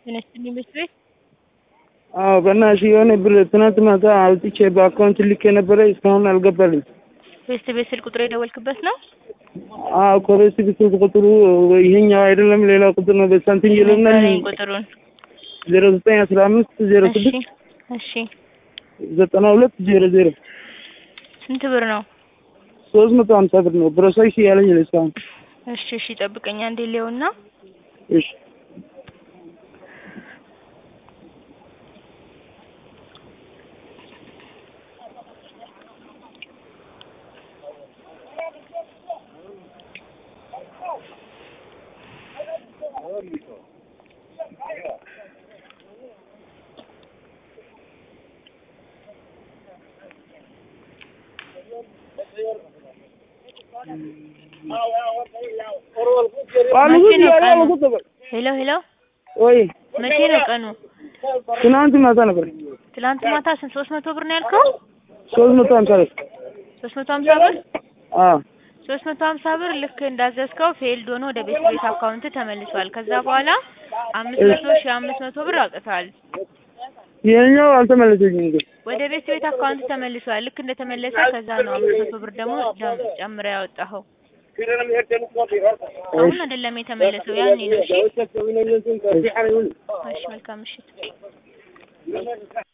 ተነስተን ይመስል አዎ በእናትሽ የሆነ ብር ትናንት ማታ አውጥቼ በአካውንት ልኬ ነበረ እስካሁን አልገባልኝ። ቤስት ቤት ስልክ ቁጥር የደወልክበት ነው? አዎ ኮሬስ ስልክ ቁጥሩ ይሄኛው አይደለም ሌላ ቁጥር ነው። በሳንቲም ይልና ንገረኝ ቁጥሩን። ዜሮ ዘጠኝ አስራ አምስት ዜሮ እሺ ስድስት እሺ። ዘጠና ሁለት ዜሮ ዜሮ ስንት ብር ነው? ሶስት መቶ ሀምሳ ብር ነው። ፕሮሰስ ያለኝ ነው እስካሁን። እሺ እሺ። ጠብቀኛ እንዴ ሊሆና እሺ ሄሎ ሄሎ። ወይ መቼ ነው ቀኑ? ትናንት ማታ ነበር። ትላንት ማታ ስንት ሶስት መቶ ብር ነው ያልከው? ሶስት መቶ ሀምሳ ብር ሶስት መቶ ሀምሳ ብር አዎ ሶስት መቶ ሀምሳ ብር ልክ እንዳዘዝከው ፌልድ ሆኖ ወደ ቤት ቤት አካውንት ተመልሷል። ከዛ በኋላ አምስት መቶ ሺህ አምስት መቶ ብር አውጥተዋል። ይሄኛው አልተመለሰኝም ግን ወደ ቤት ቤት አካውንት ተመልሷል። ልክ እንደተመለሰ ከዛ ነው አምስት መቶ ብር ደግሞ ደም- ጨምረህ ያወጣኸው። አሁን አይደለም የተመለሰው ያኔ ነው። እሺ እሺ፣ መልካም ምሽት።